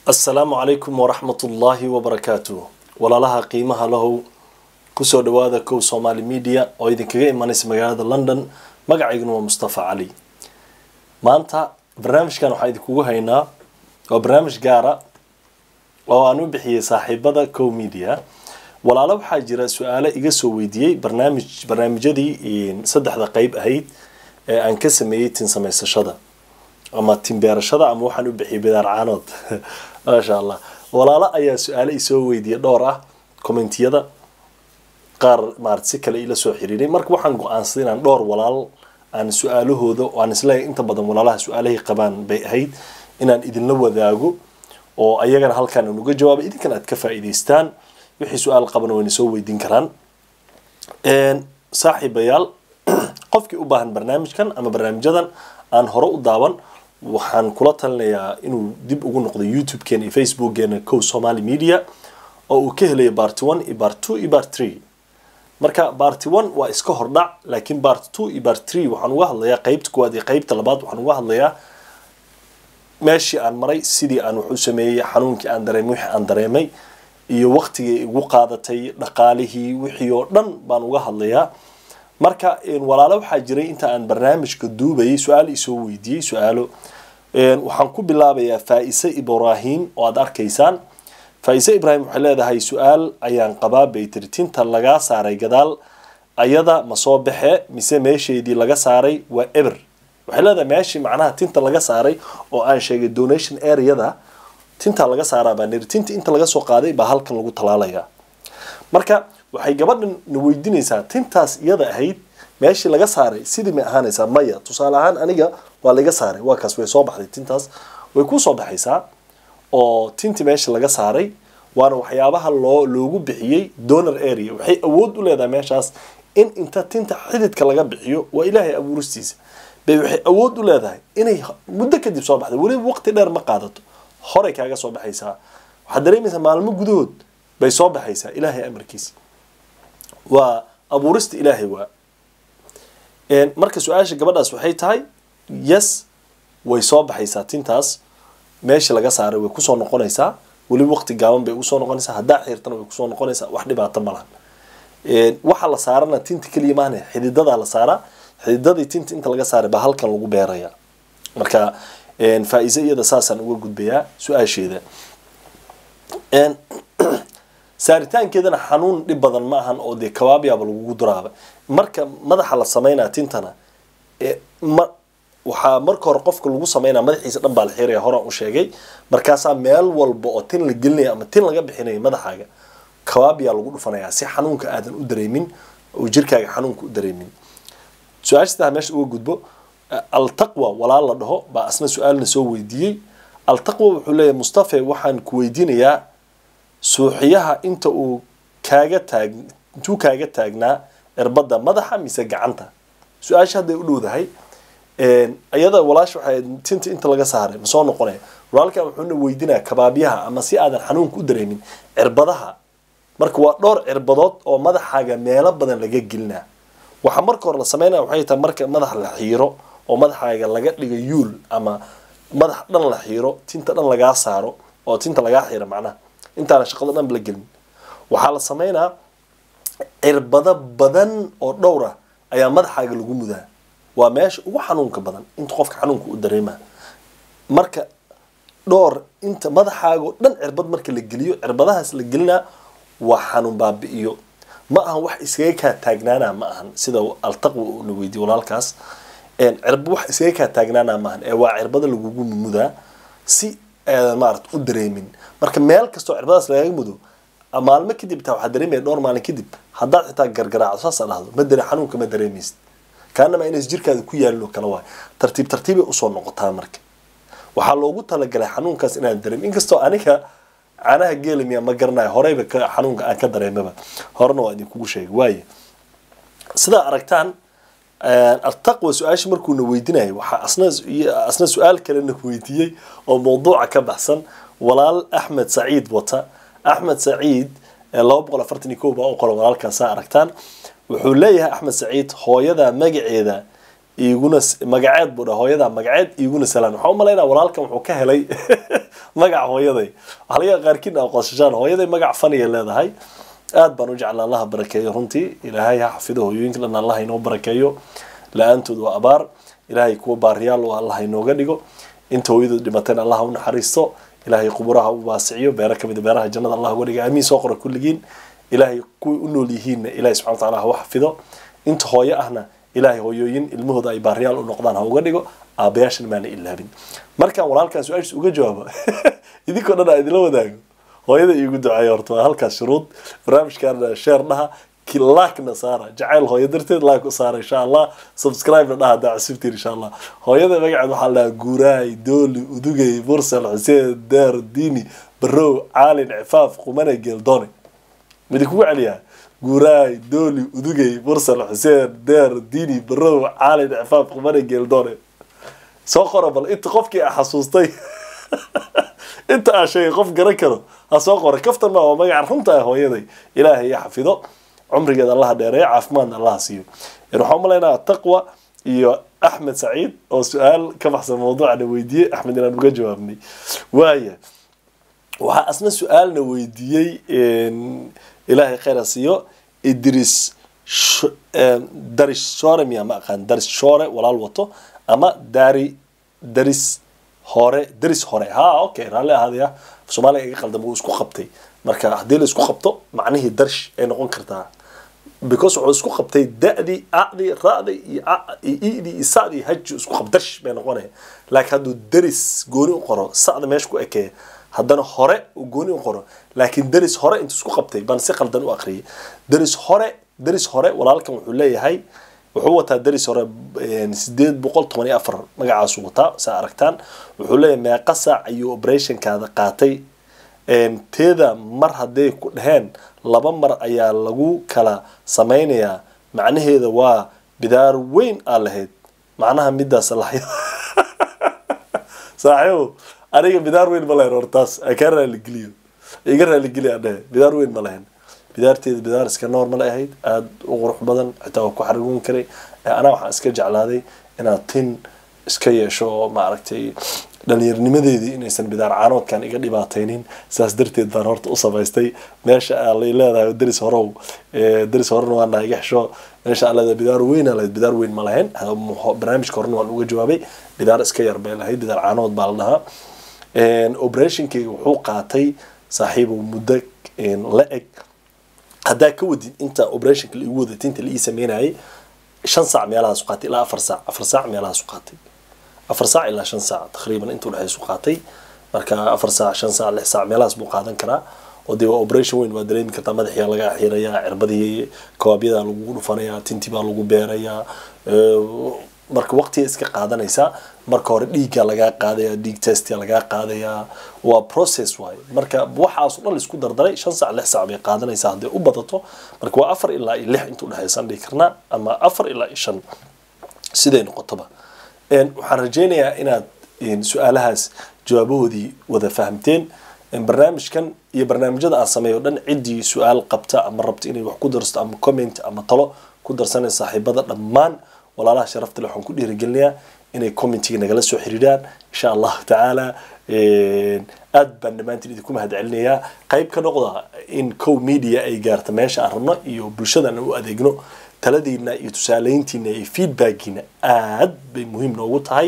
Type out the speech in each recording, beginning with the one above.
assalaamu calaykum waraxmatullaahi wabarakaatu walaalaha qiimaha lahow kusoo dhawaada kow somaali media oo idinkaga imanaysa magaalada london magacayguna waa mustafa cali maanta barnaamijkan waxaa idinkugu haynaa waa barnaamij gaara oo aan u bixiyey saaxiibada cow media walaalo waxaa jira su-aalo iga soo weydiiyey barnaamij barnaamijyadii saddexda qeyb ahayd ee aan ka sameeyey tin samaysashada ama tin beerashada ama waxaan u bixiyay bidaar caanood maasha allah walaalo ayaa su-aalo isoo weydiiyey dhowr ah commentiyada qaar maarata si kale ila soo xiriiray marka waxaan go-aansaday inaan dhowr walaal aan su-aalahooda aan isleeyahay inta badan walaalaha su-aalahay qabaan bay ahayd inaan idinla wadaago oo ayagana halkaan aan uga jawaabay idinkan aad ka faa'iidaystaan wixii su-aal qabana wayna soo weydiin karaan saaxiibayaal qofkii u baahan barnaamijkan ama barnaamijyadan aan hore u daawan waxaan kula talinayaa inuu dib ugu noqdo youtube-keena iyo facebookgeena cow somaly media oo uu ka helayo barty one iyo bart two iyo bart three marka barty one waa iska hordhac laakiin bart two iyo bart three waxaan uga hadlayaa qeybta kuwaad iyo qeybta labaad waxaan uga hadlayaa meeshii aan maray sidii aan wax u sameeyey xanuunkii aan dareemay wixii aan dareemay iyo waqtigii igu qaadatay dhaqaalihii wixii oo dhan baan uga hadlayaa marka walaalo waxaa jiray inta aan barnaamijka duubayay su-aal isoo weydiiyey su-aalo waxaan ku bilaabayaa faa-ise ibraahim oo aada arkaysaan faa-ise ibraahim waxay leedahay su-aal ayaan qabaa bay tiri tinta lagaa saaray gadaal ayada ma soo baxe mise meesheedii laga saaray waa eber waxay leedahay meeshii macnaha tinta laga saaray oo aan sheegay donation areada tinta laga saaraa baa niri tinta inta laga soo qaaday baa halkan lagu talaalayaa marka waxay gabadhan na weydiinaysaa tintaas iyada ahayd meeshii laga saaray sidii may ahaanaysaa maya tusaale ahaan aniga waa laga saaray waa kaas way soo baxday tintaas way ku soo baxaysaa oo tintii meeshii laga saaray waana waxyaabaha loo loogu bixiyey donor area waxay awood u leedahay meeshaas in inta tinta xididka laga bixiyo waa ilaahay abuuristiisa bay waxay awood u leedahay inay muddo kadib soo baxday weliba waqti dheer ma qaadato horey kaaga soo baxaysaa waxaad dareemaysaa maalmo gudahood bay soo baxaysaa ilaahay amarkiisa waa abuurista ilaahay waa marka su-aasha gabadhaas waxay tahay yes way soo baxaysaa tintaas meeshii laga saaray way kusoo noqonaysaa weliba waqti gaaban bay usoo noqonaysaa haddaa xiirtana way kusoo noqonaysaa wax dhibaato ma lahan waxa la saarana tinta keliya maahne xididadaa la saaraa xididadii tinta inta laga saaray baa halkan lagu beeraya marka faa-ise iyada saasaan uga gudbayaa su-aasheeda saaritaankeedana xanuun dhib badan ma ahan oo dee kabaabyaaba lagugu duraaba marka madaxa la sameynaya tintana ma waxaa marka hore qofka lagu sameynaya madaxiisa dhan baa la xiraya horaan u sheegay markaasaa meel walba oo tin la gelinaya ama tin laga bixinaya madaxaaga kabaabyaa lagu dhufanayaa si xanuunka aadan u dareemin oo jirkaaga xanuunka u dareemin su-aashataa meesha uga gudbo altaqwa walaal la dhaho baa asna su-aalna soo weydiiyey altaqwa wuxuu leeyahay mustafe waxaan ku weydiinayaa suuxiyaha inta uu kaaga taag intuu kaaga taagnaa cirbadda madaxa mise gacanta su-aasha hadday u dhowdahay iyada walaasha waxay tinta inta laga saaray ma soo noqonaya walaalkan wuxuuna weydiinaya kabaabyaha ama si aadan xanuunka u dareemin cirbadaha marka waa dhowr cirbadood oo madaxaaga meelo badan laga gelinaa waxaa marka hore la sameynaya waxay tahay marka madax la xiiro oo madaxaaga laga dhigo yuul ama madax dhan la xiiro tinta dhan lagaa saaro oo tinta lagaa xiiro macnaha intaana shaqada dhan la gelin waxaa la sameynaa cirbado badan oo dhowr ah ayaa madaxaaga lagu mudaa waa meesha ugu xanuunka badan inta qofka xanuunka u dareema marka dhowr inta madaxaaga oo dhan cirbad marka la geliyo cirbadahaas la gelinaa waa xanuun baabi-iyo ma ahan wax iskaga kaa taagnaana ma ahan sida altaqwa una weydiye walaalkaas cirba wax iskaga kaa taagnaana ma ahan ee waa cirbada lagugu mudaa si aadan maarata u dareemin marka meel kastoo cirbadaas lagaga mudo maalmo kadib taa waxaa dareemaya dhowr maalin kadib haddaad xitaa gargaraaco saasa dhahdo ma dare xanuunka ma dareemaysid kaanama inays jirkaada ku yaalin oo kale waay tartiib tartiibay usoo noqotaa marka waxaa loogu talagalay xanuunkaas inaan dareemin inkastoo aniga caanaha geelamiya ma garanayo horeyba xanuunka aan ka dareemaba horena waa idinkugu sheegay waaye sidaa aragtaan altaqwa su-aasha markuuna weydiinayo waxaa asna asna su-aal kalena weydiiyey oo mawduuca ka baxsan walaal axmed saciid wata axmed saciid laba boqol afartan iyo kow baa u qoran walaalkaasaa aragtaan wuxuu leeyahay axmed saciid hooyada magaceeda iguna magaceed buu dha hooyada magaceed iguna salaan waxaa u malaynaa walaalkan wuxuu ka helay magac hooyaday waxaa laga yaaba qaarkiin aa qosashaan hooyaday magac faniya leedahay aad baan u jeclaa allaha barakeeyo runtii ilaahay ha xafido hooyooyinka dhan allah inoo barakeeyo la-aantood waa abaar ilaahay kuwa baariyaal oo allah inooga dhigo inta hooyadood dhimatayna allah ha u naxariisto ilaahay quburaha u waasiciyo beero kamid beeraha jannada allah uga dhiga aamiin soo qora kulligiin ilaahay kuway u nool yihiinna ilahay subxana wataala ha u xafido inta hooyo ahna ilaahay hooyooyin ilmahooda ay baariyaal u noqdaan ha uga dhigo aabayaashana maana ilaabin markaan walaalkan su-aashiis uga jawaabo idinkoo dhan aa idila wadaago hooyada iigu duceeya horta waa halkaas shuruud barnaamijkaana sheer dhaha laakna saara jacayl hooyo darteed laak u saara insha allah subscribe-na dhaha hadaa cusubtiin insha allah hooyada magaceed waxaa la dhahaa guuraay dooli udugay mursal xuseen deer diini barow caalin cifaaf qumane geeldone midi kugu celiyaa guuraay dooli udugay mursal xuseen deer diini barow caalin cifaaf qumane geeldone soo qora bal inta qofkii a xasuustay inta aa sheegay qof garan karo ha soo qora kaftan maa waa magaca runta ah hooyaday ilaahay ya xafido cumrigeeda allaha dheereeyo caafimaadna allaha siiyo waxaan umalaynaa taqwa iyo axmed saciid oo su-aal ka baxsan mawduucana weydiiyey axmed inaan uga jawaabnay waaya waxaa asna su-aalna weydiiyey ilaahay khayra siiyo idris daris shore miya ma aqaan daris shore walaal wato ama dari daris hore daris hore ha okay raalli ahaadaya soomaaliga iga qaldama wuu isku qabtay marka haddii la isku qabto macnihii darsh ay noqon kartaa because wuxuu isku qabtay da-dii acdii ra-dii iyo idii iyo sacdii haji isku qab darsh bay noqonaya laakiin hadduu daris gooni u qoro sacda meesha ku ekeeya haddana hore uu gooni u qoro laakiin daris hore intuu isku qabtay baan si qaldan u aqriyay daris hore daris hore walaalkan wuxuu leeyahay wuxuu wataa daris hore sideed boqol toban iyo afar magacaasu wataa saa aragtaan wuxuu leeyahay meeqa saac ayuu operationkaada qaatay teeda mar hadday ku dhaheen laba mar ayaa lagu kala sameynayaa macnaheeda waa bidaar weyn aa lahayd macnaha midaas lahayd saaxiibo aniga bidaar weyn ma lahayn hortaas kaa raaligeliyo iga raaligeliya dhehe bidaar weyn ma lahayn bidaarteeda bidaar iska normal ahayd aada u qurux badan xitaa waa ku xarigoon karay anaa waxaan iska jeclaaday inaad tin iska yeesho oo maaragtay dhalinyarnimadeedii inaysan bidaar caanoodkan iga dhibaataynin saas darteed baan horta u samaystay meesha aa lay leedahay daris horow daris horena waa naga xesho meesha aa leedahay bidaar weyn aa lahayd bidaar weyn ma lahayn barnaamijka horena waan uga jawaabay bidaar iska yar bay lahayd bidaar caanood baa la dhahaa operationkayga wuxuu qaatay saaxiibow muddo la eg haddaa ka wadid inta operationka laigu waday tinta laii sameynayay shan saac meelahaasu qaatay ilaa afar saac afar saac meelahaasu qaatay afar saac ilaa shan saac taqriiban inta udhexaysu qaatay marka afar saac shan saac lix saac meelahaas buu qaadan karaa oo dee waa operation weyn waa dareemi kartaa madaxiyaa laga xirayaa cirbadii kawaabyadaa lagu dhufanayaa tintii baa lagu beerayaa marka waqtiga iska qaadanaysaa marka hore dhiigga lagaa qaadaya dhiig testia lagaa qaadayaa waa process waaye marka waxaaso dhan laisku dardaray shan saac lix saac bay qaadanaysaa hadday u badato marka waa afar ilaa iyo lix inta udhexaysaan dhihi karnaa ama afar ilaa iyo shan siday noqotoba waxaan rajeynayaa inaad su-aalahaas jawaabahoodii wada fahamteen barnaamijkan iyo barnaamijyada aan sameeyo dhan ciddii su-aal qabta ama rabta inay wax ku darsto ama comment ama talo ku darsanay saaxiibada dhammaan walaalaha sharafta le waxaan ku dhiirigelinayaa inay commentiga nagala soo xiriiraan insha allahu tacaala aad baan dhammaantiin idinku mahad celinayaa qayb ka noqda in cow media ay gaarta meesha aan rabno iyo bulshadana u adeegno taladiina iyo tusaaleyntiina iyo feedbackiina aad bay muhiim noogu tahay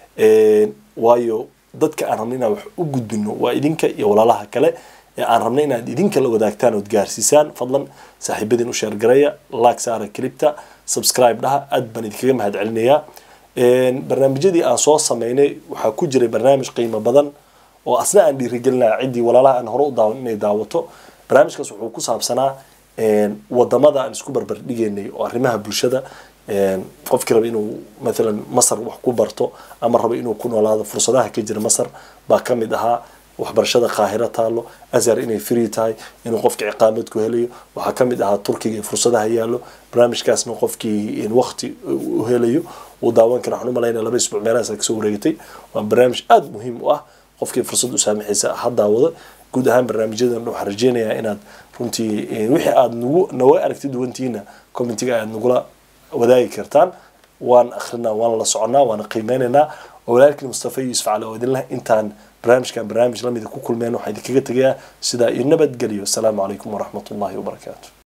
waayo dadka aan rabno inaan wax u gudbino waa idinka iyo walaalaha kale ee aan rabno inaad idinka la wadaagtaan ood gaarsiisaan fadlan saaxiibadiin u sheergareeya like saara clipta subscribe dhaha aad baan idinkaga mahad celinayaa barnaamijyadii aan soo sameynay waxaa ku jiray barnaamij qiimo badan oo asna aan dhiirigelinaya ciddii walaalaha aan hore u daawan inay daawato barnaamijkaas wuxuu ku saabsanaa wadamada aan isku barbardhigeynay oo arrimaha bulshada qofkii raba inuu maalan masar wax ku barto ama raba inuu ku noolaado fursadaha ka jira masar baa ka mid ahaa waxbarashada qaahiro taalo azhar inay free tahay inuu qofka ciqaamad ku helayo waxaa ka mid ahaa turkiga fursadaha yaallo barnaamijkaasna qofkii waqti u helayo uu daawan kara waxaan u malaynaya laba isbuuc meelahaas kasoo wareegatay waa barnaamij aada muhiim u ah qofkii fursad u saamaxaysa ha daawado guud ahaan barnaamijyadan waxaan rajeynayaa inaad runtii wixii aada nagu naga aragti duwantihiina commentiga aad nagula wadaagi kartaan waan akrinaa waan la soconaa waana qiimeynaynaa oo walaalkii mustafa yuusuf cali oo idinleh intaan barnaamijkan barnaamij lamida ku kulmeen waxaa idinkaga tegayaa sidaa iyo nabadgelyo asalaamu calaykum waraxmat ullahi wabarakaatu